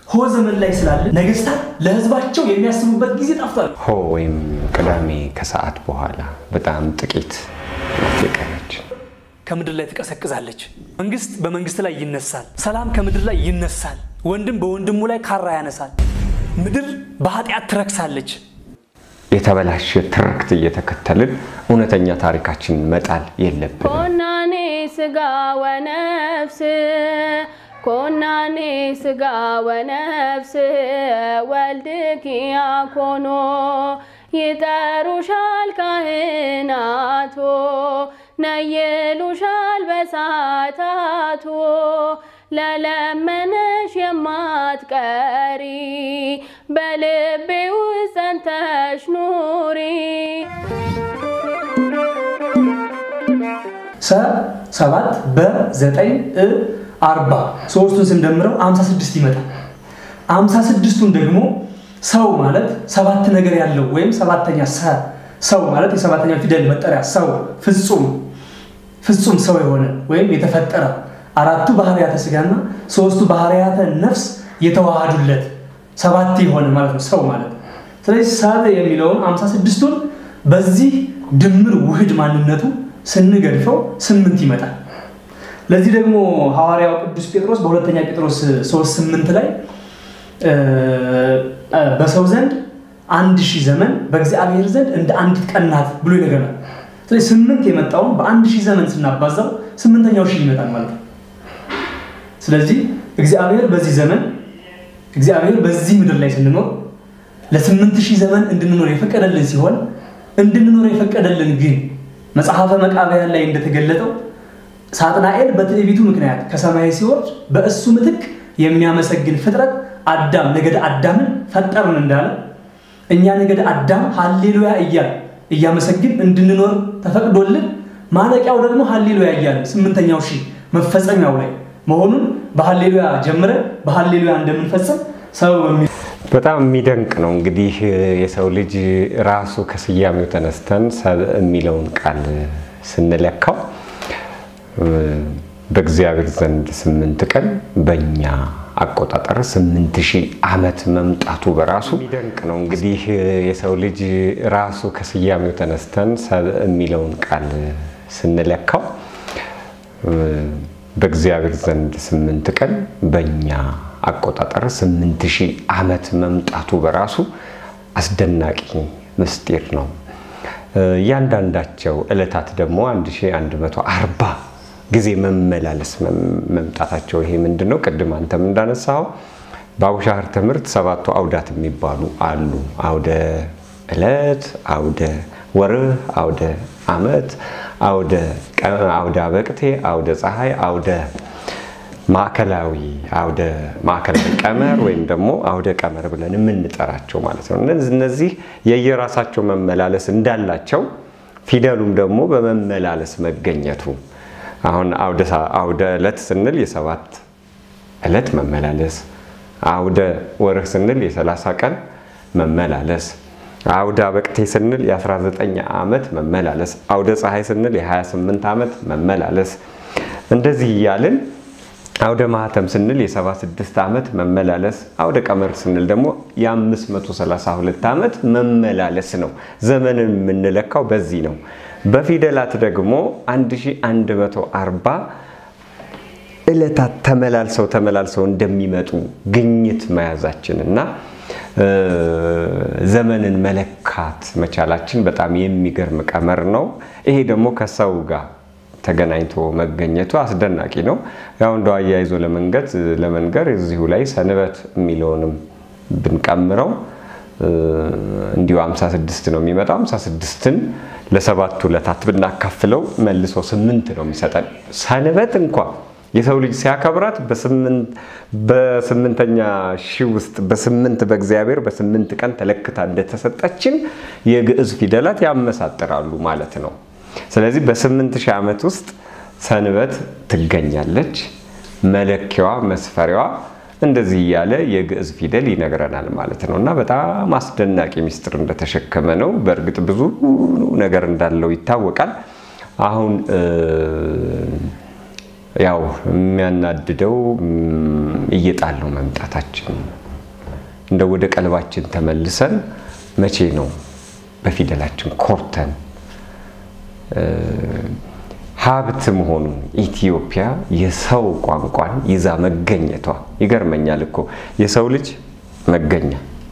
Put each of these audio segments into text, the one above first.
ሆ ዘመን ላይ ስላለ ነገስታት ለህዝባቸው የሚያስቡበት ጊዜ ጠፍቷል። ሆ ወይም ቅዳሜ ከሰዓት በኋላ በጣም ጥቂት ናት የቀረች። ከምድር ላይ ትቀሰቅዛለች። መንግስት በመንግስት ላይ ይነሳል። ሰላም ከምድር ላይ ይነሳል። ወንድም በወንድሙ ላይ ካራ ያነሳል። ምድር በኃጢአት ትረክሳለች። የተበላሸ ትርክት እየተከተልን እውነተኛ ታሪካችንን መጣል የለብንም። ኮናኔ ስጋ ወነፍስ ኮናኔ ስጋ ወነፍስ ወልድኪ ያኮኖ ይጠሩሻል ካህናቶ ነይሉሻል በሳታቶ ለለመነሽ የማትቀሪ በልቤ ውስጥ ጸንተሽ ኑሪ። ሰ ሰባት በዘጠኝ እ አርባ ሶስቱን ስንደምረው አምሳ ስድስት ይመጣል። አምሳ ስድስቱን ደግሞ ሰው ማለት ሰባት ነገር ያለው ወይም ሰባተኛ ሰ ሰው ማለት የሰባተኛ ፊደል መጠሪያ ሰው ፍጹም ፍጹም ሰው የሆነ ወይም የተፈጠረ አራቱ ባህርያተ ስጋና ሶስቱ ባህርያተ ነፍስ የተዋሃዱለት ሰባት የሆነ ማለት ነው ሰው ማለት። ስለዚህ ሰብ የሚለውን አምሳ ስድስቱን በዚህ ድምር ውህድ ማንነቱ ስንገድፈው ስምንት ይመጣል። ለዚህ ደግሞ ሐዋርያው ቅዱስ ጴጥሮስ በሁለተኛ ጴጥሮስ ሶስት ስምንት ላይ በሰው ዘንድ አንድ ሺህ ዘመን በእግዚአብሔር ዘንድ እንደ አንዲት ቀን ናት ብሎ ይነግረናል። ስለዚህ ስምንት የመጣውን በአንድ ሺህ ዘመን ስናባዛው ስምንተኛው ሺህ ይመጣል ማለት ነው። ስለዚህ እግዚአብሔር በዚህ ዘመን እግዚአብሔር በዚህ ምድር ላይ ስንኖር ለስምንት ሺህ ዘመን እንድንኖር የፈቀደልን ሲሆን እንድንኖር የፈቀደልን ግን መጽሐፈ መቃብያን ላይ እንደተገለጠው ሳጥናኤል በትዕቢቱ ምክንያት ከሰማይ ሲወርድ በእሱ ምትክ የሚያመሰግን ፍጥረት አዳም ነገደ አዳምን ፈጠርን እንዳለ እኛ ነገደ አዳም ሀሌሉያ እያል እያመሰግን እንድንኖር ተፈቅዶልን ማለቂያው ደግሞ ሀሌሉያ እያል ስምንተኛው ሺህ መፈጸሚያው ላይ መሆኑን በሀሌሉያ ጀምረን በሀሌሉያ እንደምንፈጽም ሰው በጣም የሚደንቅ ነው። እንግዲህ የሰው ልጅ ራሱ ከስያሜው ተነስተን ሰብ የሚለውን ቃል ስንለካው በእግዚአብሔር ዘንድ ስምንት ቀን በእኛ አቆጣጠር ስምንት ሺህ ዓመት መምጣቱ በራሱ የሚደንቅ ነው። እንግዲህ የሰው ልጅ ራሱ ከስያሜው ተነስተን ሰብ የሚለውን ቃል ስንለካው በእግዚአብሔር ዘንድ ስምንት ቀን በእኛ አቆጣጠር ስምንት ሺህ ዓመት መምጣቱ በራሱ አስደናቂ ምስጢር ነው። እያንዳንዳቸው ዕለታት ደግሞ 1140 ጊዜ መመላለስ መምጣታቸው ይሄ ምንድን ነው? ቅድም አንተም እንዳነሳው በአቡሻህር ትምህርት ሰባቱ አውዳት የሚባሉ አሉ። አውደ ዕለት፣ አውደ ወርህ፣ አውደ ዓመት፣ አውደ አበቅቴ፣ አውደ ፀሐይ፣ አውደ ማዕከላዊ አውደ ማዕከላዊ ቀመር ወይም ደግሞ አውደ ቀመር ብለን የምንጠራቸው ማለት ነው። እነዚህ የየራሳቸው መመላለስ እንዳላቸው ፊደሉም ደግሞ በመመላለስ መገኘቱ አሁን አውደ ዕለት ስንል የሰባት ዕለት መመላለስ፣ አውደ ወርህ ስንል የሰላሳ ቀን መመላለስ፣ አውደ አበቅቴ ስንል የ19 ዓመት መመላለስ፣ አውደ ፀሐይ ስንል የ28 ዓመት መመላለስ እንደዚህ እያልን አውደ ማህተም ስንል የ76 ዓመት መመላለስ፣ አውደ ቀመር ስንል ደግሞ የ532 ዓመት መመላለስ ነው። ዘመንን የምንለካው በዚህ ነው። በፊደላት ደግሞ 1140 ዕለታት ተመላልሰው ተመላልሰው እንደሚመጡ ግኝት መያዛችን እና ዘመንን መለካት መቻላችን በጣም የሚገርም ቀመር ነው። ይሄ ደግሞ ከሰው ጋር ተገናኝቶ መገኘቱ አስደናቂ ነው። ያው እንደው አያይዞ ለመንገድ ለመንገር እዚሁ ላይ ሰንበት የሚለውንም ብንቀምረው እንዲሁ 56 ነው የሚመጣው። 56ን ለሰባቱ ዕለታት ብናካፍለው መልሶ ስምንት ነው የሚሰጠን። ሰንበት እንኳ የሰው ልጅ ሲያከብራት በስምንተኛ ሺህ ውስጥ በስምንት በእግዚአብሔር በስምንት ቀን ተለክታ እንደተሰጠችን የግዕዝ ፊደላት ያመሳጥራሉ ማለት ነው። ስለዚህ በስምንት ሺህ ዓመት ውስጥ ሰንበት ትገኛለች። መለኪያዋ መስፈሪያዋ እንደዚህ እያለ የግዕዝ ፊደል ይነግረናል ማለት ነው እና በጣም አስደናቂ ሚስጥር እንደተሸከመ ነው። በእርግጥ ብዙ ነገር እንዳለው ይታወቃል። አሁን ያው የሚያናድደው እየጣልነው መምጣታችን እንደ ወደ ቀልባችን ተመልሰን መቼ ነው በፊደላችን ኮርተን ሀብት መሆኑን ኢትዮጵያ የሰው ቋንቋን ይዛ መገኘቷ ይገርመኛል እኮ የሰው ልጅ መገኛ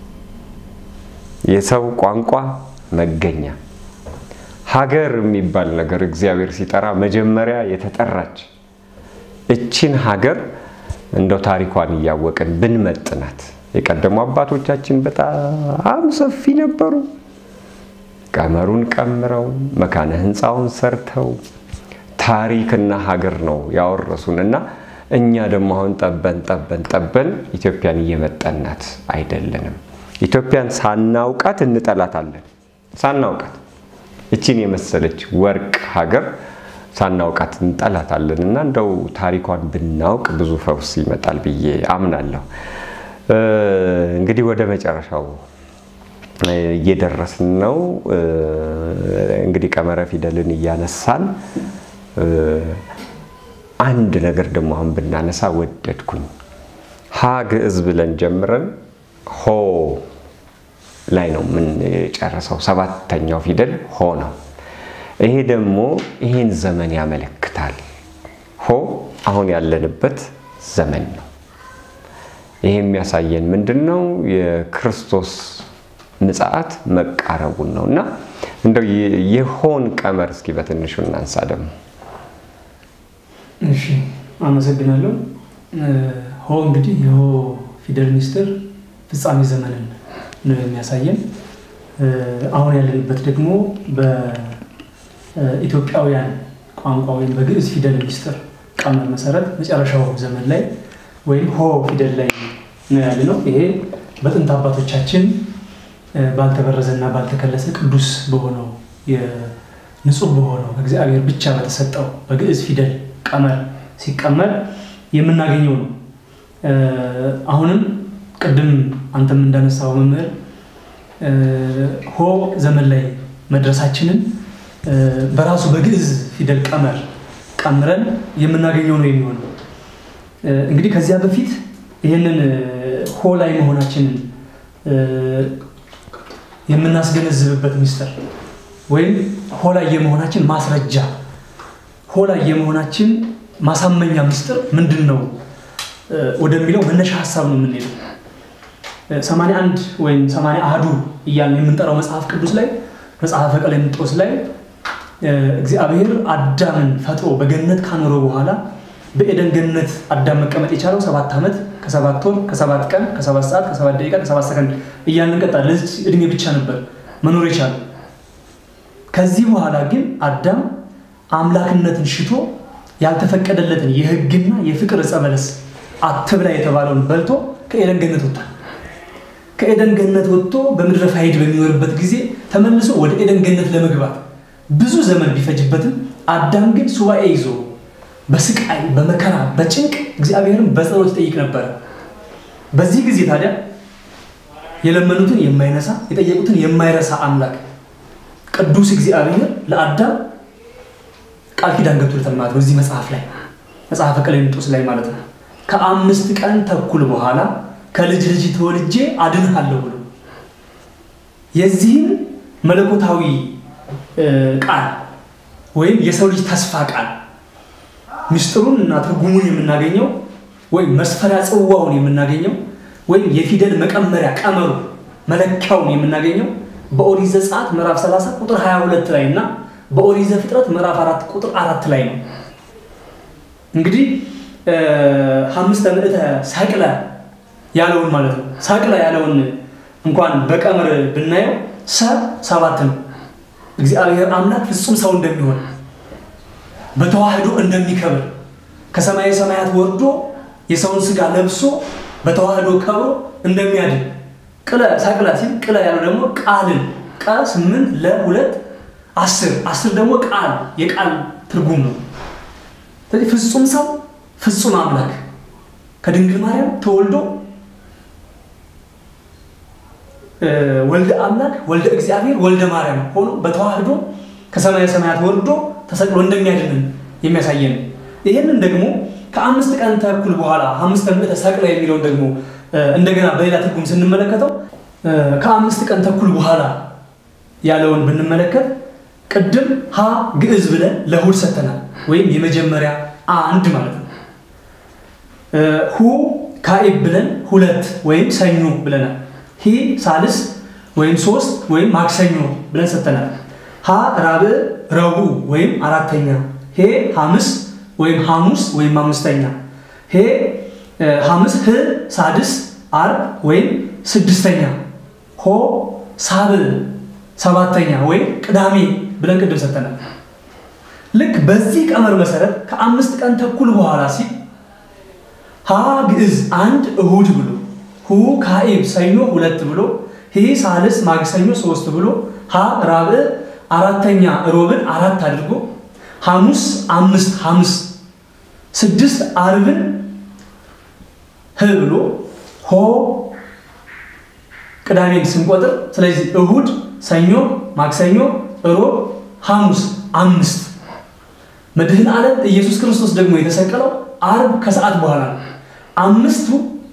የሰው ቋንቋ መገኛ ሀገር የሚባል ነገር እግዚአብሔር ሲጠራ መጀመሪያ የተጠራች እችን ሀገር እንደው ታሪኳን እያወቅን ብንመጥናት የቀደሙ አባቶቻችን በጣም ሰፊ ነበሩ። ቀመሩን ቀምረው መካነ ሕንፃውን ሰርተው ታሪክና ሀገር ነው ያወረሱን እና እኛ ደግሞ አሁን ጠበን ጠበን ጠበን ኢትዮጵያን እየመጠናት አይደለንም። ኢትዮጵያን ሳናውቃት እንጠላታለን። ሳናውቃት እችን የመሰለች ወርቅ ሀገር ሳናውቃት እንጠላታለን እና እንደው ታሪኳን ብናውቅ ብዙ ፈውስ ይመጣል ብዬ አምናለሁ። እንግዲህ ወደ መጨረሻው እየደረስን ነው። እንግዲህ ቀመረ ፊደልን እያነሳን አንድ ነገር ደግሞ አሁን ብናነሳ ወደድኩኝ። ሀ ግዕዝ ብለን ጀምረን ሆ ላይ ነው የምንጨርሰው። ሰባተኛው ፊደል ሆ ነው። ይሄ ደግሞ ይሄን ዘመን ያመለክታል። ሆ አሁን ያለንበት ዘመን ነው። ይሄ የሚያሳየን ምንድን ነው? የክርስቶስ ምጽአት መቃረቡን ነው እና እንደው የሆን ቀመር እስኪ በትንሹ እናንሳ ደግሞ። እሺ አመሰግናለሁ። ሆ እንግዲህ የሆ ፊደል ሚስጥር ፍጻሜ ዘመንን ነው የሚያሳየን። አሁን ያለንበት ደግሞ በኢትዮጵያውያን ቋንቋ ወይም በግዕዝ ፊደል ሚስጥር ቀመር መሰረት መጨረሻው ዘመን ላይ ወይም ሆ ፊደል ላይ ነው ያለ ነው። ይሄ በጥንት አባቶቻችን ባልተበረዘና ባልተከለሰ ቅዱስ በሆነው ንጹህ በሆነው እግዚአብሔር ብቻ በተሰጠው በግዕዝ ፊደል ቀመር ሲቀመር የምናገኘው ነው። አሁንም ቅድም አንተም እንዳነሳው መምህር ሆ ዘመን ላይ መድረሳችንን በራሱ በግዕዝ ፊደል ቀመር ቀምረን የምናገኘው ነው የሚሆነው። እንግዲህ ከዚያ በፊት ይህንን ሆ ላይ መሆናችንን የምናስገነዝብበት ሚስጥር ወይም ሆ ላይ የመሆናችን ማስረጃ ሆ ላይ የመሆናችን ማሳመኛ ምስጢር ምንድን ነው ወደሚለው መነሻ ሀሳብ ነው የምንሄደው። ሰማንያ አንድ ወይም ሰማንያ አህዱ እያልን የምንጠራው መጽሐፍ ቅዱስ ላይ መጽሐፈ ቀሌምንጦስ ላይ እግዚአብሔር አዳምን ፈጥሮ በገነት ካኖረው በኋላ በኤደን ገነት አዳም መቀመጥ የቻለው ሰባት ዓመት ከሰባት ወር ከሰባት ቀን ከሰባት ሰዓት ከሰባት ደቂቃ ከሰባት ሰከንድ እያልን እንቀጥላለን። ለዚህ እድሜ ብቻ ነበር መኖር የቻለው። ከዚህ በኋላ ግን አዳም አምላክነትን ሽቶ ያልተፈቀደለትን የሕግና የፍቅር ዕፀ በለስ አትብላ የተባለውን በልቶ ከኤደን ገነት ወጣ። ከኤደን ገነት ወጥቶ በምድረ ፋይድ በሚኖርበት ጊዜ ተመልሶ ወደ ኤደን ገነት ለመግባት ብዙ ዘመን ቢፈጅበትም አዳም ግን ሱባኤ ይዞ በስቃይ በመከራ በጭንቅ እግዚአብሔርን በጸሎት ይጠይቅ ነበረ። በዚህ ጊዜ ታዲያ የለመኑትን የማይነሳ የጠየቁትን የማይረሳ አምላክ ቅዱስ እግዚአብሔር ለአዳም ቃል ኪዳን ገብቶለታል ማለት ነው። እዚህ መጽሐፍ ላይ መጽሐፈ ቀሌምንጦስ ላይ ማለት ነው። ከአምስት ቀን ተኩል በኋላ ከልጅ ልጅ ተወልጄ አድንሃለሁ ብሎ የዚህም መለኮታዊ ቃል ወይም የሰው ልጅ ተስፋ ቃል ምስጢሩን እና ትርጉሙን የምናገኘው ወይም መስፈሪያ ጽዋውን የምናገኘው ወይም የፊደል መቀመሪያ ቀመሩ መለኪያውን የምናገኘው በኦሪት ዘጸአት ምዕራፍ 30 ቁጥር 22 ላይ እና በኦሪት ዘፍጥረት ምዕራፍ 4 ቁጥር 4 ላይ ነው። እንግዲህ ሐምስተ ምዕተ ሰቅለ ያለውን ማለት ነው። ሰቅለ ያለውን እንኳን በቀመር ብናየው ሰ ሰባት ነው። እግዚአብሔር አምላክ ፍጹም ሰው እንደሚሆን በተዋህዶ እንደሚከብር ከሰማየ ሰማያት ወርዶ የሰውን ስጋ ለብሶ በተዋህዶ ከብሮ እንደሚያድን ቅለ ሰቅለ ሲል ቅለ ያለው ደግሞ ቃልን ቀ ስምንት ለሁለት አስር አስር ደግሞ ቃል የቃል ትርጉም ነው። ስለዚህ ፍጹም ሰው ፍጹም አምላክ ከድንግል ማርያም ተወልዶ ወልደ አምላክ ወልደ እግዚአብሔር ወልደ ማርያም ሆኖ በተዋህዶ ከሰማየ ሰማያት ወርዶ ተሰቅሎ እንደሚያድንን የሚያሳየን ይህንን ደግሞ ከአምስት ቀን ተኩል በኋላ አምስት ቀን ተሰቅለ የሚለውን ደግሞ እንደገና በሌላ ትርጉም ስንመለከተው ከአምስት ቀን ተኩል በኋላ ያለውን ብንመለከት ቅድም ሀ ግዕዝ ብለን ለእሑድ ሰጥተናል፣ ወይም የመጀመሪያ አንድ ማለት ነው። ሁ ካኢብ ብለን ሁለት ወይም ሰኞ ብለናል። ሂ ሳልስ ወይም ሶስት ወይም ማክሰኞ ብለን ሰጥተናል። ሀ ራብዕ ረቡዕ ወይም አራተኛ። ሄ ሐምስ ወይም ሐሙስ ወይም አምስተኛ። ሄ ሐምስ ህ ሳድስ አርብ ወይም ስድስተኛ። ሆ ሳብዕ ሰባተኛ ወይም ቅዳሜ ብለን ቅድም ሰጥተናል። ልክ በዚህ ቀመር መሰረት ከአምስት ቀን ተኩል በኋላ ሲል ሀ ግዕዝ አንድ እሁድ ብሎ ሁ ካኢብ ሰኞ ሁለት ብሎ ሂ ሳልስ ማክሰኞ ሶስት ብሎ ሀ ራብዕ አራተኛ ሮብን አራት አድርጎ ሐሙስ አምስት ሐምስ ስድስት አርብን ህ ብሎ ሆ ቅዳሜን ስንቆጥር ስለዚህ እሁድ፣ ሰኞ፣ ማክሰኞ፣ ሮብ፣ ሐሙስ አምስት መድህን ዓለም ኢየሱስ ክርስቶስ ደግሞ የተሰቀለው አርብ ከሰዓት በኋላ ነው። አምስቱ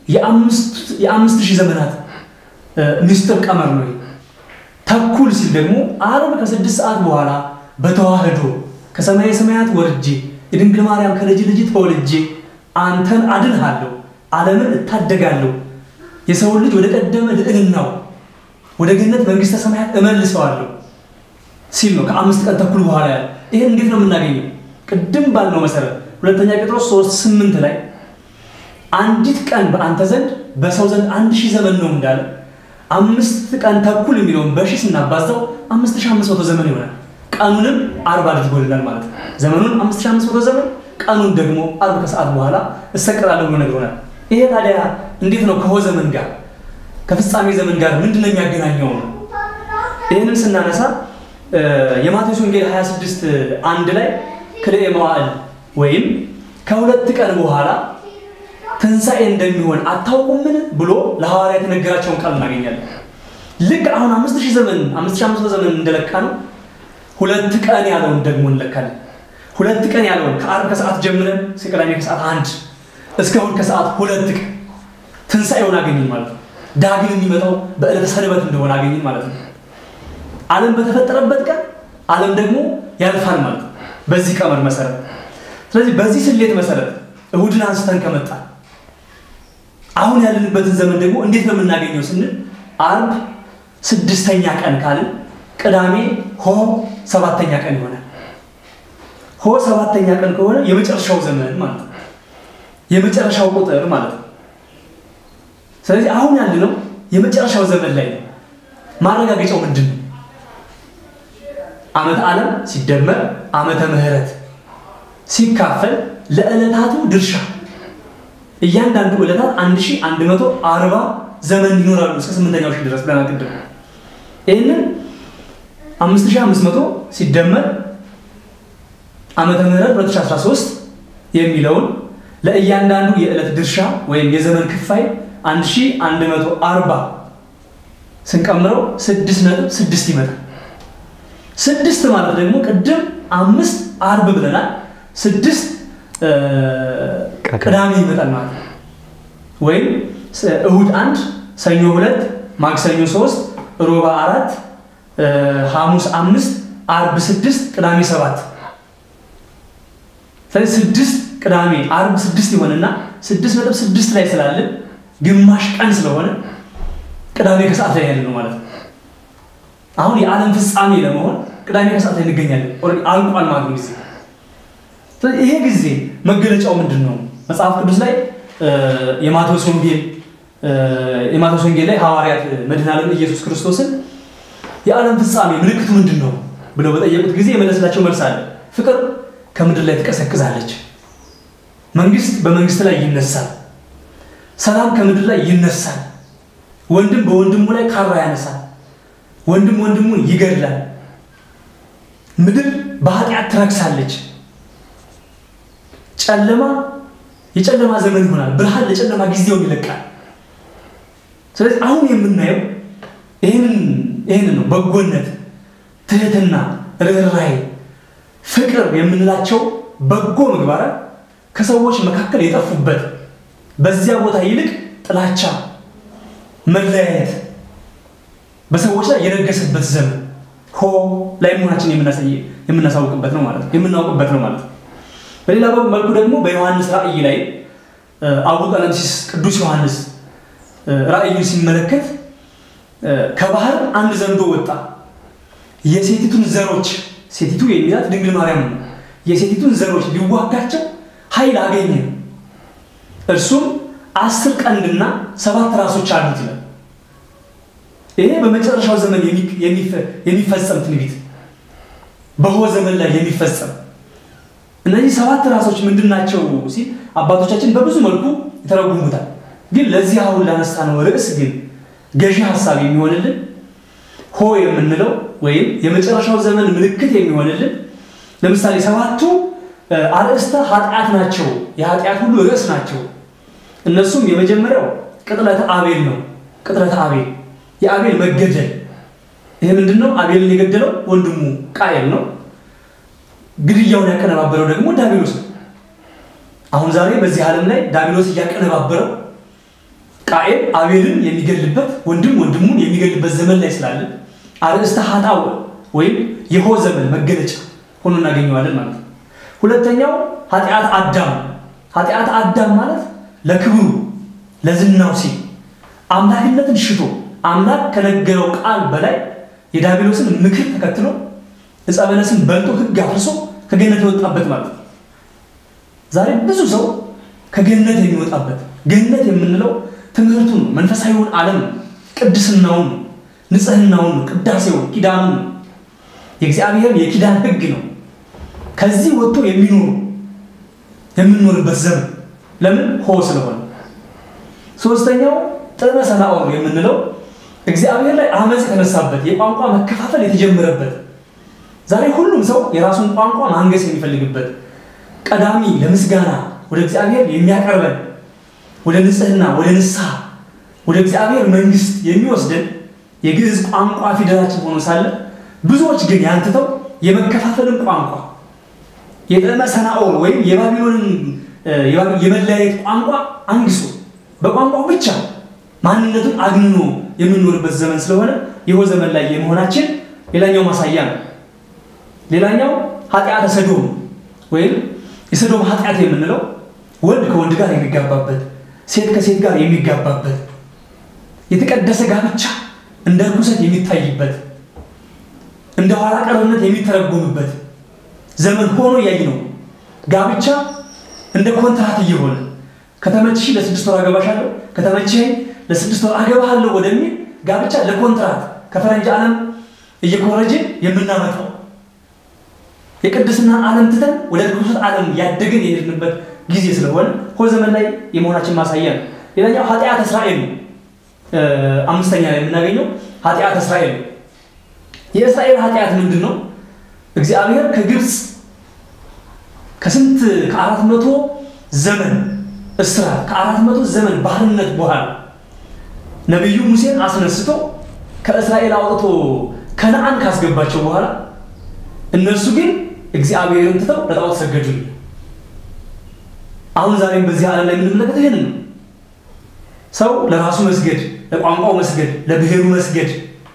የአምስት ሺህ ዘመናት ምስጢር ቀመር ነው። ተኩል ሲል ደግሞ አርብ ከስድስት ሰዓት በኋላ በተዋህዶ ከሰማየ ሰማያት ወርጄ የድንግል ማርያም ከልጅ ልጅ ተወልጄ አንተን አድንሃለሁ፣ ዓለምን እታደጋለሁ፣ የሰውን ልጅ ወደ ቀደመ ልዕልናው ወደ ገነት መንግስተ ሰማያት እመልሰዋለሁ ሲል ነው ከአምስት ቀን ተኩል በኋላ ያለ። ይህን እንዴት ነው የምናገኘው? ቅድም ባልነው መሰረት ሁለተኛ ጴጥሮስ ሶስት ስምንት ላይ አንዲት ቀን በአንተ ዘንድ በሰው ዘንድ አንድ ሺህ ዘመን ነው እንዳለ አምስት ቀን ተኩል የሚለውን በሺህ ስናባዛው አምስት ሺህ አምስት መቶ ዘመን ይሆናል። ቀኑንም አርብ አድርጎልናል ማለት ነው። ዘመኑን አምስት ሺህ አምስት መቶ ዘመን ቀኑን ደግሞ አርብ ከሰዓት በኋላ እሰቀላለሁ ብሎ ነግሮናል። ይሄ ታዲያ እንዴት ነው ከሆ ዘመን ጋር ከፍጻሜ ዘመን ጋር ምንድን ነው የሚያገናኘው ነው? ይህንን ስናነሳ የማቴዎስ ወንጌል 26 አንድ ላይ ክልኤ መዋዕል ወይም ከሁለት ቀን በኋላ ትንሣኤ እንደሚሆን አታውቁምን ብሎ ለሐዋርያት የነገራቸውን ቃል እናገኛለን። ልክ አሁን አምስት ሺህ ዘመን አምስት ሺህ አምስት መቶ ዘመን እንደለካ ነው ሁለት ቀን ያለውን ደግሞ እንለካለን። ሁለት ቀን ያለውን ከአርብ ከሰዓት ጀምረን እስከ ቅዳሜ ከሰዓት አንድ እስከ እሑድ ከሰዓት ሁለት ቀን ትንሣኤውን አገኘን ማለት ነው። ዳግም የሚመጣው በዕለተ ሰንበት እንደሆነ አገኘን ማለት ነው። ዓለም በተፈጠረበት ቀን ዓለም ደግሞ ያልፋል ማለት ነው። በዚህ ቀመር መሰረት ስለዚህ በዚህ ስሌት መሰረት እሑድን አንስተን ከመጣ አሁን ያለንበትን ዘመን ደግሞ እንዴት ነው የምናገኘው ስንል አርብ ስድስተኛ ቀን ካልን ቅዳሜ ሆ ሰባተኛ ቀን ይሆናል። ሆ ሰባተኛ ቀን ከሆነ የመጨረሻው ዘመን ማለት ነው። የመጨረሻው ቁጥር ማለት ነው። ስለዚህ አሁን ያለነው የመጨረሻው ዘመን ላይ ነው። ማረጋገጫው ምንድን ነው? ዓመተ ዓለም ሲደመር ዓመተ ምሕረት ሲካፈል ለዕለታቱ ድርሻ እያንዳንዱ ዕለታት 1140 ዘመን ይኖራሉ እስከ ስምንተኛው ሺህ ድረስ ብለናል ቅድም። ይህንን 5500 ሲደመር ዓመተ ምህረት 2013 የሚለውን ለእያንዳንዱ የዕለት ድርሻ ወይም የዘመን ክፋይ 1140 ስንቀምረው 6.6 ይመጣል። ስድስት ማለት ደግሞ ቅድም አምስት አርብ ብለናል። ስድስት ቅዳሜ ይመጣል ማለት ነው። ወይም እሁድ አንድ፣ ሰኞ ሁለት፣ ማክሰኞ ሶስት፣ ሮባ አራት፣ ሐሙስ አምስት፣ አርብ ስድስት፣ ቅዳሜ ሰባት። ስለዚህ ስድስት ቅዳሜ አርብ ስድስት ይሆንና ስድስት ነጥብ ስድስት ላይ ስላለን ግማሽ ቀን ስለሆነ ቅዳሜ ከሰዓት ላይ ያለ ነው ማለት ነው። አሁን የዓለም ፍጻሜ ለመሆን ቅዳሜ ከሰዓት ላይ እንገኛለን። አልቋል ማለት ነው ጊዜ ይሄ ጊዜ መገለጫው ምንድን ነው? መጽሐፍ ቅዱስ ላይ የማቴዎስ ወንጌል የማቴዎስ ወንጌል ላይ ሐዋርያት መድኃኔዓለም ኢየሱስ ክርስቶስን የዓለም ፍጻሜ ምልክቱ ምንድን ነው ብለው በጠየቁት ጊዜ የመለስላቸው መልስ አለ። ፍቅር ከምድር ላይ ትቀሰቅዛለች፣ መንግስት በመንግስት ላይ ይነሳል፣ ሰላም ከምድር ላይ ይነሳል፣ ወንድም በወንድሙ ላይ ካራ ያነሳል፣ ወንድም ወንድሙን ይገድላል፣ ምድር በኃጢአት ትረክሳለች ጨለማ የጨለማ ዘመን ይሆናል። ብርሃን ለጨለማ ጊዜውን ይለቃል። ስለዚህ አሁን የምናየው ይህንን ነው። በጎነት፣ ትህትና፣ ርኅራኄ፣ ፍቅር የምንላቸው በጎ ምግባራት ከሰዎች መካከል የጠፉበት በዚያ ቦታ ይልቅ ጥላቻ፣ መለያየት በሰዎች ላይ የነገሰበት ዘመን ሆ ላይ መሆናችን የምናሳውቅበት ነው ማለት ነው የምናውቅበት ነው ማለት ነው። በሌላ መልኩ ደግሞ በዮሐንስ ራእይ ላይ አቡ ቀለምሲስ ቅዱስ ዮሐንስ ራእዩን ሲመለከት ከባህር አንድ ዘንዶ ወጣ። የሴቲቱን ዘሮች ሴቲቱ የሚላት ድንግል ማርያም ነው። የሴቲቱን ዘሮች ሊዋጋቸው ኃይል አገኘ። እርሱም አስር ቀንድና ሰባት ራሶች አሉት ይላል። ይሄ በመጨረሻው ዘመን የሚፈጸም ትንቢት በሆ ዘመን ላይ የሚፈጸም እነዚህ ሰባት ራሶች ምንድን ናቸው ሲል አባቶቻችን በብዙ መልኩ ይተረጉሙታል። ግን ለዚህ አሁን ላነሳነው ርዕስ ግን ገዢ ሀሳብ የሚሆንልን ሆ የምንለው ወይም የመጨረሻው ዘመን ምልክት የሚሆንልን ለምሳሌ ሰባቱ አርእስተ ኃጢአት ናቸው፣ የኃጢአት ሁሉ ርዕስ ናቸው። እነሱም የመጀመሪያው ቅጥለተ አቤል ነው። ቅጥለተ አቤል የአቤል መገደል። ይህ ምንድን ነው? አቤልን የገደለው ወንድሙ ቃየል ነው። ግድያውን ያቀነባበረው ደግሞ ዳቢሎስ ነው። አሁን ዛሬ በዚህ ዓለም ላይ ዳቢሎስ እያቀነባበረው ቃየል አቤልን የሚገልበት ወንድም ወንድሙን የሚገልበት ዘመን ላይ ስላለ አርእስተ ኃጣው ወይም የሆ ዘመን መገለጫ ሆኖ እናገኘዋለን ማለት ነው። ሁለተኛው ኃጢአት አዳም። ኃጢአት አዳም ማለት ለክብሩ ለዝናው ሲል አምላክነትን ሽቶ አምላክ ከነገረው ቃል በላይ የዳቢሎስን ምክር ተከትሎ ዕፀ በለስን በልቶ ሕግ አፍርሶ ከገነት የወጣበት ማለት ነው። ዛሬ ብዙ ሰው ከገነት የሚወጣበት ገነት የምንለው ትምህርቱን ነው፣ መንፈሳዊውን ዓለም ነው፣ ቅድስናውን ነው፣ ንጽህናውን ነው፣ ቅዳሴውን፣ ኪዳኑን ነው፣ የእግዚአብሔር የኪዳን ሕግ ነው። ከዚህ ወጥቶ የሚኖሩ የምንኖርበት ዘመን ለምን ሆ ስለሆነ። ሶስተኛው ጥበበ ሰናዖር የምንለው እግዚአብሔር ላይ አመፅ የተነሳበት የቋንቋ መከፋፈል የተጀመረበት ዛሬ ሁሉም ሰው የራሱን ቋንቋ ማንገስ የሚፈልግበት ቀዳሚ ለምስጋና ወደ እግዚአብሔር የሚያቀርበን ወደ ንጽህና፣ ወደ ንስሐ፣ ወደ እግዚአብሔር መንግስት የሚወስደን የግዕዝ ቋንቋ ፊደላችን ሆኖ ሳለ ብዙዎች ግን ያንትተው የመከፋፈልን ቋንቋ የጥበበ ሰናዖር ወይም የባቢሎንን የመለያየት ቋንቋ አንግሶ በቋንቋው ብቻ ማንነቱን አግንኖ የምንኖርበት ዘመን ስለሆነ ይኸው ዘመን ላይ የመሆናችን ሌላኛው ማሳያ ነው። ሌላኛው ኃጢአተ ሰዶም ወይም የሰዶም ኃጢአት የምንለው ወንድ ከወንድ ጋር የሚጋባበት፣ ሴት ከሴት ጋር የሚጋባበት፣ የተቀደሰ ጋብቻ እንደ ርኩሰት የሚታይበት፣ እንደ ኋላ ቀርነት የሚተረጎምበት ዘመን ሆኖ እያይ ነው። ጋብቻ እንደ ኮንትራት እየሆነ ከተመችሽ ለስድስት ወር አገባሻለሁ፣ ከተመችሽ ለስድስት ወር አገባሃለሁ ወደሚል ጋብቻ ለኮንትራት ከፈረንጅ ዓለም እየኮረጅን የምናመጣው የቅድስና ዓለም ትተን ወደ ርኩሰት ዓለም ያደግን የሄድንበት ጊዜ ስለሆነ ሆ ዘመን ላይ የመሆናችን ማሳያ ነው። ሌላኛው ኃጢአት እስራኤል ነው። አምስተኛ ላይ የምናገኘው ኃጢአት እስራኤል ነው። የእስራኤል ኃጢአት ምንድን ነው? እግዚአብሔር ከግብፅ ከስንት ከአራት መቶ ዘመን እስራት ከአራት መቶ ዘመን ባርነት በኋላ ነቢዩ ሙሴን አስነስቶ ከእስራኤል አውጥቶ ከነአን ካስገባቸው በኋላ እነሱ ግን እግዚአብሔርን ትተው ለጣዖት ሰገዱ። አሁን ዛሬም በዚህ ዓለም ላይ የምንመለከተው ይህንን ነው። ሰው ለራሱ መስገድ፣ ለቋንቋው መስገድ፣ ለብሔሩ መስገድ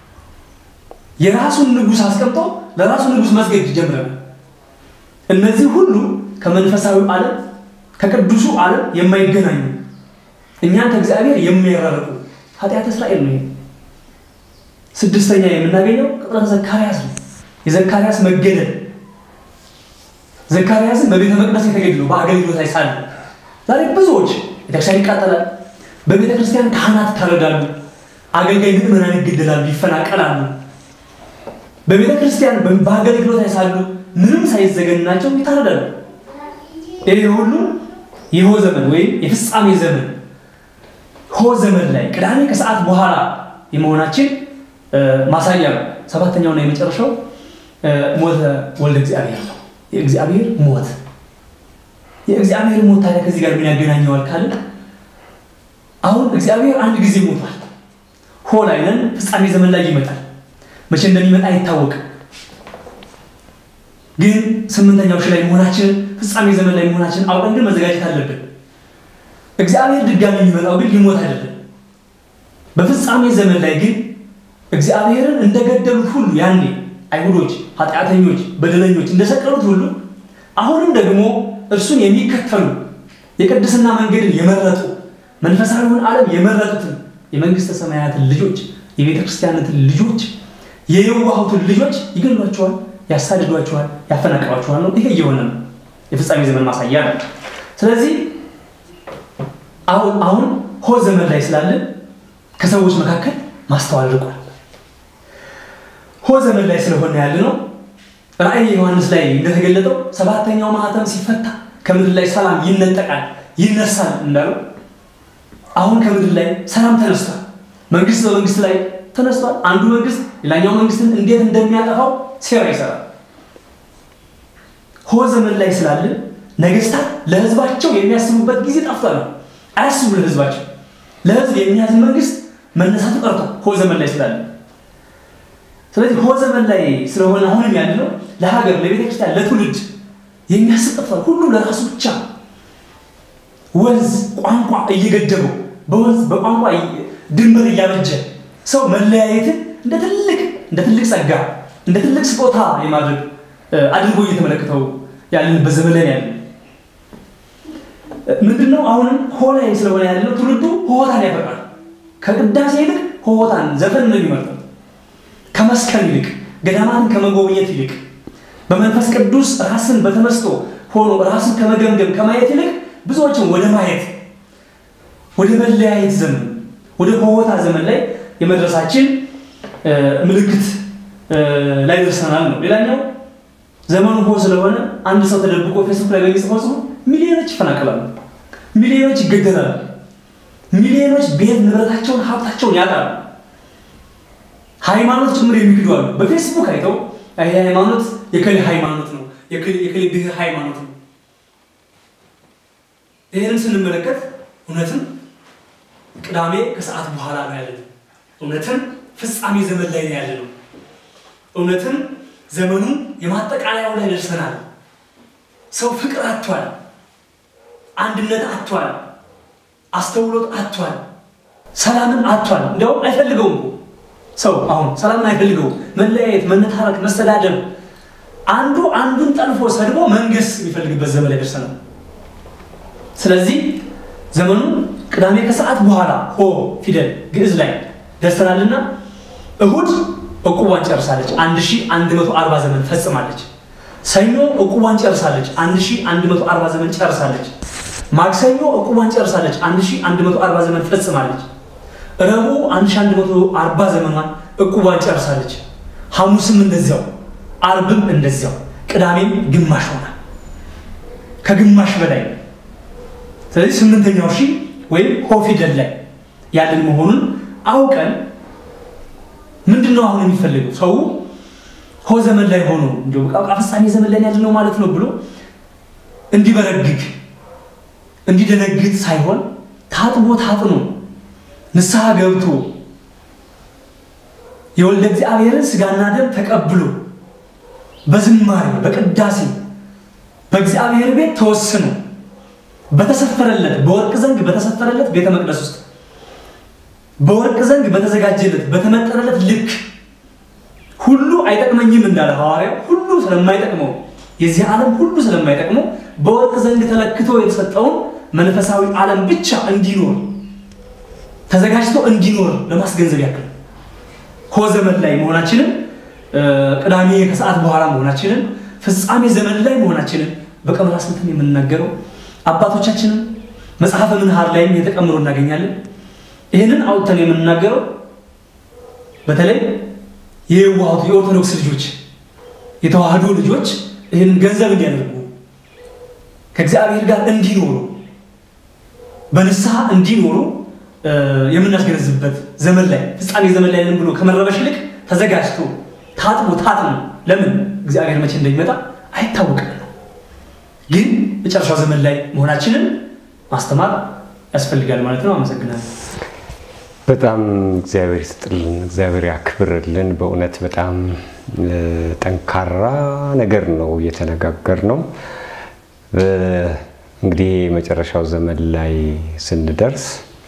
የራሱን ንጉሥ አስቀምጦ ለራሱ ንጉሥ መስገድ ይጀምራል። እነዚህ ሁሉ ከመንፈሳዊ ዓለም ከቅዱሱ ዓለም የማይገናኙ እኛን ከእግዚአብሔር የሚያራርቁ ኃጢአት እስራኤል ነው። ስድስተኛ የምናገኘው ቅጥረተ ዘካርያስ ነው። የዘካርያስ መገደል ዘካርያስን በቤተ መቅደስ የተገደለው በአገልግሎት ላይ ሳለ ዛሬ ብዙዎች ቤተክርስቲያን ይቃጠላል። በቤተ ክርስቲያን ካህናት ይታረዳሉ። አገልጋይ ምዕመናን ይገደላሉ፣ ይፈናቀላሉ። በቤተ ክርስቲያን በአገልግሎት ላይ ሳሉ ምንም ሳይዘገንናቸው ይታረዳሉ። ይህ ሁሉ የሆ ዘመን ወይም የፍጻሜ ዘመን ሆ ዘመን ላይ ቅዳሜ ከሰዓት በኋላ የመሆናችን ማሳያ ነው። ሰባተኛውና የመጨረሻው ሞተ ወልደ እግዚአብሔር ነው። የእግዚአብሔር ሞት የእግዚአብሔር ሞት ታዲያ ከዚህ ጋር ምን ያገናኘዋል ካልን አሁን እግዚአብሔር አንድ ጊዜ ሞቷል። ሆ ላይ ነን። ፍጻሜ ዘመን ላይ ይመጣል። መቼ እንደሚመጣ አይታወቅም። ግን ስምንተኛው ሺህ ላይ መሆናችንን ፍጻሜ ዘመን ላይ መሆናችንን አውቀን ግን መዘጋጀት አለብን። እግዚአብሔር ድጋሚ የሚመጣው ግን ሊሞት አይደለም። በፍጻሜ ዘመን ላይ ግን እግዚአብሔርን እንደገደሉት ሁሉ ያኔ አይሁዶች፣ ኃጢአተኞች፣ በደለኞች እንደሰቀሉት ሁሉ አሁንም ደግሞ እርሱን የሚከተሉ የቅድስና መንገድን የመረጡ መንፈሳዊውን ዓለም የመረጡትን የመንግስተ ሰማያትን ልጆች የቤተ ክርስቲያናትን ልጆች የየዋሁትን ልጆች ይገሏቸዋል፣ ያሳድዷቸዋል፣ ያፈናቅሏቸዋል ነው። ይሄ እየሆነ ነው። የፍጻሜ ዘመን ማሳያ ነው። ስለዚህ አሁን አሁን ሆ ዘመን ላይ ስላለን ከሰዎች መካከል ማስተዋል ርቋል። ሆ ዘመን ላይ ስለሆነ ያለ ነው። ራእይ ዮሐንስ ላይ እንደተገለጠው ሰባተኛው ማህተም ሲፈታ ከምድር ላይ ሰላም ይነጠቃል፣ ይነሳል እንዳለው አሁን ከምድር ላይ ሰላም ተነስቷል። መንግስት በመንግስት ላይ ተነስቷል። አንዱ መንግስት ሌላኛው መንግስትን እንዴት እንደሚያጠፋው ሴራ ይሰራል። ሆ ዘመን ላይ ስላለን ነገስታት ለህዝባቸው የሚያስቡበት ጊዜ ጠፍቷል ነው። አያስቡ ለህዝባቸው። ለህዝብ የሚያዝን መንግስት መነሳቱ ቀርቷል ሆ ዘመን ላይ ስላለን። ስለዚህ ሆ ዘመን ላይ ስለሆነ አሁንም ያለው ለሀገር፣ ለቤተክርስቲያን፣ ለትውልድ የሚያስብ ጠፍቷል። ሁሉም ለራሱ ብቻ ወንዝ ቋንቋ እየገደበው በወንዝ በቋንቋ ድንበር እያበጀ ሰው መለያየትን እንደ ትልቅ እንደ ትልቅ ጸጋ እንደ ትልቅ ስጦታ የማድረግ አድርጎ እየተመለከተው ያለንበት ዘመን ላይ ያለ ምንድነው? አሁንም ሆ ላይ ስለሆነ ያለው ትውልዱ ሆሆታን ያፈቅራል። ከቅዳሴ ይልቅ ሆሆታን ዘፈን ነው የሚመርጠው። ከመስከን ይልቅ ገዳማትን ከመጎብኘት ይልቅ በመንፈስ ቅዱስ ራስን በተመስጦ ሆኖ ራስን ከመገምገም ከማየት ይልቅ ብዙዎችን ወደ ማየት ወደ መለያየት ዘመን ወደ ሆሆታ ዘመን ላይ የመድረሳችን ምልክት ላይ ደርሰናል ነው። ሌላኛው ዘመኑ ሆ ስለሆነ አንድ ሰው ተደብቆ ፌስቡክ ላይ በሚጽፈው ጽሁፍ ሚሊዮኖች ይፈናቀላሉ፣ ሚሊዮኖች ይገደላሉ፣ ሚሊዮኖች ቤት ንብረታቸውን ሀብታቸውን ያጣሉ። ሃይማኖት ጭምር የሚክዱ አሉ። በፌስቡክ አይተው ይሄ ሃይማኖት የከሌ ሃይማኖት ነው፣ የከሌ ብሔር ሃይማኖት ነው። ይህንን ስንመለከት እውነትም ቅዳሜ ከሰዓት በኋላ ነው ያለነው። እውነትም ፍጻሜ ዘመን ላይ ነው ያለነው። እውነትም ዘመኑ የማጠቃለያው ላይ ደርሰናል። ሰው ፍቅር አጥቷል፣ አንድነት አጥቷል፣ አስተውሎት አጥቷል፣ ሰላምን አጥቷል። እንዲያውም አይፈልገውም እኮ ሰው አሁን ሰላምን አይፈልገውም። መለያየት፣ መነታረክ፣ መሰዳደብ፣ አንዱ አንዱን ጠልፎ ሰድቦ መንገስ የሚፈልግበት ዘመን ላይ ደርሰናል። ስለዚህ ዘመኑ ቅዳሜ ከሰዓት በኋላ ሆ ፊደል ግዕዝ ላይ ደርሰናልና እሁድ ዕቁቧን ጨርሳለች። 1140 ዘመን ፈጽማለች። ሰኞ ዕቁቧን ጨርሳለች። 1140 ዘመን ጨርሳለች። ማክሰኞ ዕቁቧን ጨርሳለች። 1140 ዘመን ፈጽማለች። ረቡዕ 1140 ዘመኗን ዕቁቧን ጨርሳለች። ሐሙስም እንደዚያው፣ አርብም እንደዚያው፣ ቅዳሜም ግማሽ ሆናል። ከግማሽ በላይ ስለዚህ ስምንተኛው ሺህ ወይም ሆ ፊደል ላይ ያለን መሆኑን አውቀን ምንድን ነው አሁን የሚፈልገው ሰው ሆ ዘመን ላይ ሆኖ እንዲሁ በቃ ፍጻሜ ዘመን ላይ ያለ ነው ማለት ነው ብሎ እንዲበረግግ እንዲደነግጥ ሳይሆን ታጥቦ ታጥኖ ንስሐ ገብቶ የወልደ እግዚአብሔርን ስጋና ደም ተቀብሎ በዝማሬ በቅዳሴ በእግዚአብሔር ቤት ተወስኖ በተሰፈረለት በወርቅ ዘንግ በተሰፈረለት ቤተ መቅደስ ውስጥ በወርቅ ዘንግ በተዘጋጀለት በተመጠነለት ልክ ሁሉ አይጠቅመኝም እንዳለ ሐዋርያው ሁሉ ስለማይጠቅመው የዚህ ዓለም ሁሉ ስለማይጠቅመው በወርቅ ዘንግ ተለክቶ የተሰጠውን መንፈሳዊ ዓለም ብቻ እንዲኖር ተዘጋጅቶ እንዲኖር ለማስገንዘብ ያክል ሆ ዘመን ላይ መሆናችንን ቅዳሜ ከሰዓት በኋላ መሆናችንን ፍጻሜ ዘመን ላይ መሆናችንን በቀመራ ስልትም የምንናገረው አባቶቻችንም መጽሐፈ ምንሃር ላይም የተቀምሮ እናገኛለን። ይህንን አውጥተን የምንናገረው በተለይ የዋሁት የኦርቶዶክስ ልጆች የተዋህዶ ልጆች ይህንን ገንዘብ እንዲያደርጉ ከእግዚአብሔር ጋር እንዲኖሩ በንስሐ እንዲኖሩ የምናስገነዝብበት ዘመን ላይ ፍጻሜ ዘመን ላይ ብሎ ከመረበሽ ይልቅ ተዘጋጅቶ ታጥቦ ታጥኖ ለምን እግዚአብሔር መቼ እንደሚመጣ አይታወቅም ነው። ግን መጨረሻው ዘመን ላይ መሆናችንን ማስተማር ያስፈልጋል ማለት ነው። አመሰግናለሁ። በጣም እግዚአብሔር ይስጥልን፣ እግዚአብሔር ያክብርልን። በእውነት በጣም ጠንካራ ነገር ነው እየተነጋገር ነው። እንግዲህ የመጨረሻው ዘመን ላይ ስንደርስ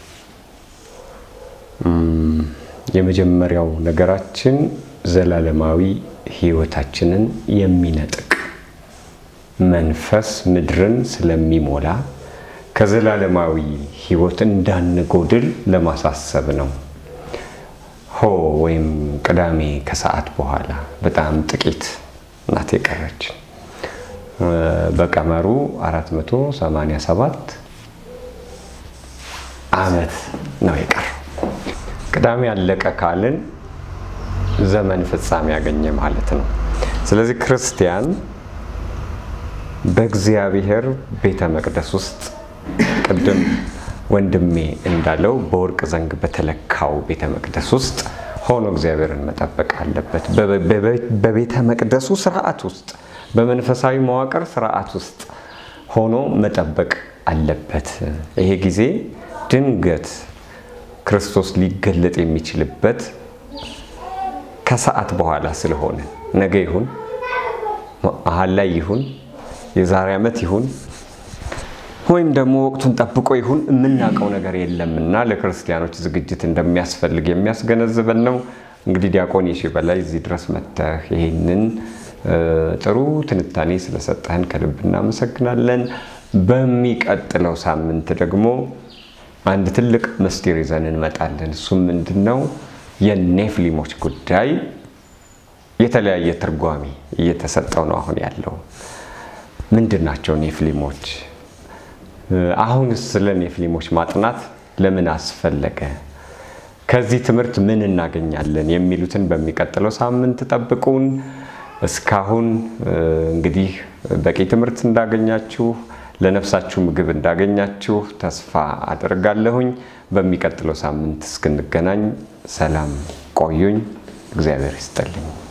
የመጀመሪያው ነገራችን ዘላለማዊ ሕይወታችንን የሚነጥቅ መንፈስ ምድርን ስለሚሞላ ከዘላለማዊ ሕይወት እንዳንጎድል ለማሳሰብ ነው። ሆ ወይም ቅዳሜ ከሰዓት በኋላ በጣም ጥቂት ናት የቀረችን። በቀመሩ 487 ዓመት ነው የቀረው። ቅዳሜ አለቀ ካልን ዘመን ፍጻሜ ያገኘ ማለት ነው። ስለዚህ ክርስቲያን በእግዚአብሔር ቤተ መቅደስ ውስጥ ቅድም ወንድሜ እንዳለው በወርቅ ዘንግ በተለካው ቤተ መቅደስ ውስጥ ሆኖ እግዚአብሔርን መጠበቅ አለበት። በቤተ መቅደሱ ስርዓት ውስጥ በመንፈሳዊ መዋቅር ስርዓት ውስጥ ሆኖ መጠበቅ አለበት። ይሄ ጊዜ ድንገት ክርስቶስ ሊገለጥ የሚችልበት ከሰዓት በኋላ ስለሆነ ነገ ይሁን መሀል ላይ ይሁን የዛሬ ዓመት ይሁን ወይም ደግሞ ወቅቱን ጠብቆ ይሁን የምናውቀው ነገር የለምና ለክርስቲያኖች ዝግጅት እንደሚያስፈልግ የሚያስገነዝበን ነው። እንግዲህ ዲያቆን የሺ በላይ እዚህ ድረስ መጥተህ ይህንን ጥሩ ትንታኔ ስለሰጠህን ከልብ እናመሰግናለን። በሚቀጥለው ሳምንት ደግሞ አንድ ትልቅ ምስጢር ይዘን እንመጣለን። እሱም ምንድን ነው? የኔፍሊሞች ጉዳይ የተለያየ ትርጓሜ እየተሰጠው ነው አሁን ያለው። ምንድን ናቸው ኔፍሊሞች? አሁንስ ስለ ኔፍሊሞች ማጥናት ለምን አስፈለገ? ከዚህ ትምህርት ምን እናገኛለን? የሚሉትን በሚቀጥለው ሳምንት ጠብቁን። እስካሁን እንግዲህ በቂ ትምህርት እንዳገኛችሁ ለነፍሳችሁ ምግብ እንዳገኛችሁ ተስፋ አደርጋለሁኝ። በሚቀጥለው ሳምንት እስክንገናኝ ሰላም ቆዩኝ። እግዚአብሔር ይስጥልኝ።